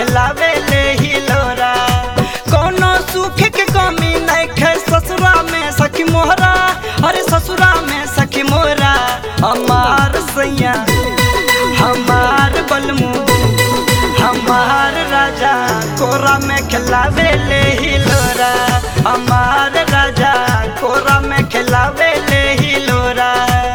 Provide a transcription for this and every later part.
खिलावे ले हिलोरा कोनो सुख के कमी नहीं खे ससुरा में सखी मोहरा अरे ससुरा में सखी मोहरा हमार सैया हमार बलमू हमार राजा कोरा में खिलावे ले हिलोरा हमार राजा कोरा में खिलावे ले हिलोरा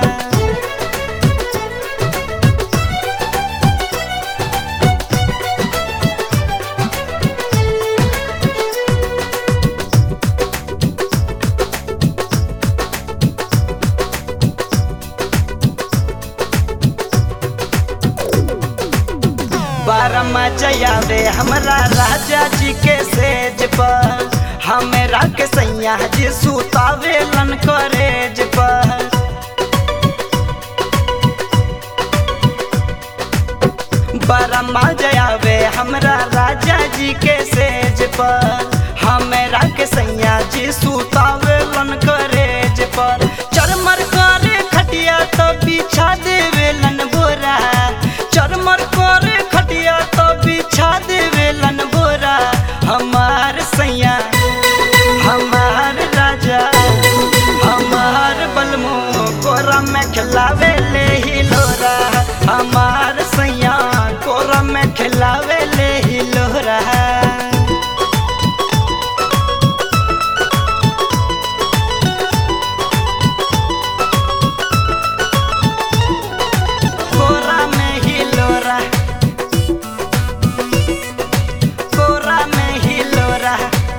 बारमा जयावे हमरा राजा जी के सेज पर हमरा के सैया जी सुतावे लन करेज पर बारमा जयावे हमरा राजा जी के सेज पर हमरा के सैया जी सुतावे लन करेज पर चरमर करे खटिया तो बिछा देवे लन बोरा चरमर करे खटिया तो बिछा देवे लन बोरा हमार सैया हमार राजा हमार बलमो कोरा में खिलावे ले हिलोरा हमार सैया कोरा में खिलावे ले हिलोरा कोरा में हिलोरा कोरा में हिलोरा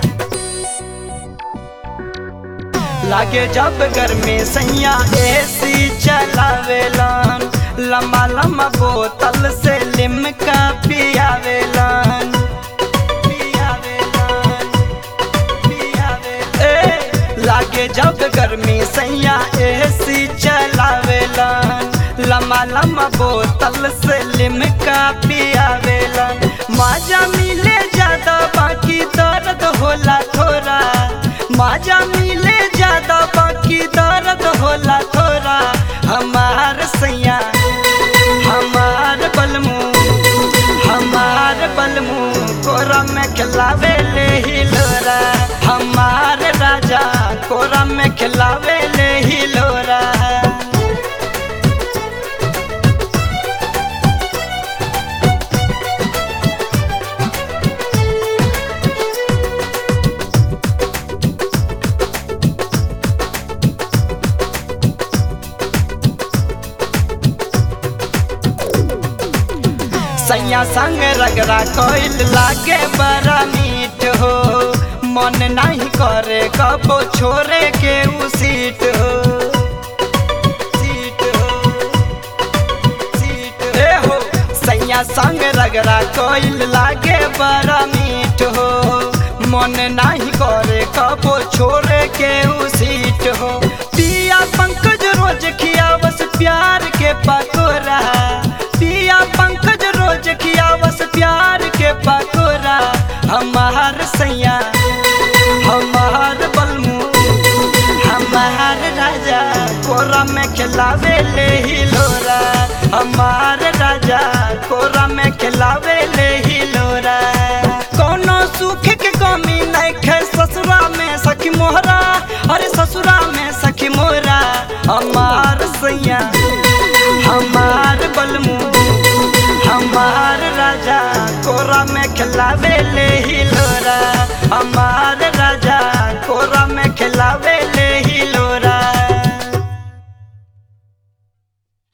लागे जब गर्मी सैया एसी चलावेलन लम्बा लम्बा बोतल से लिमका पियावेलन पियावेलन पियावेलन ए लागे जब गर्मी सैया एसी चलावेलन लम्बा लम्बा बोतल से लिमका पियावेलन माजा मिले ज्यादा बाकी दर्द होला थोड़ा माजा मिले ज्यादा बाकी दर्द होला थोड़ा हमार सैया हमार बलमू हमार बलमू कोरा में खिलावे ले हिलोरा हमार राजा कोरा में खिलावे ले हिलोरा सैया संग रगड़ा कोइल लागे बड़ा मीठ हो मन नहीं करे कबो छोरे के उ सीट हो सीट हो सीट ए हो सैया संग रगड़ा कोइल लागे बड़ा मीठ हो मन नहीं करे कबो छोरे के उ सीट हो पिया पंकज रोज खियावस प्यार के पकोरा पिया पंकज रोज खियावस प्यार के पकोरा हमार सैया हमार बलमू हमार राजा कोरा में खिलावे ले हिलोरा हमार राजा कोरा में खिलावे ले हिलोरा कोनो सुख के कमी नहीं खे ससुरा में सखी मोहरा अरे ससुरा में सखी मोहरा हमार सैया हमार बलमू हमार राजा कोरा में खिलावे ले हिलोरा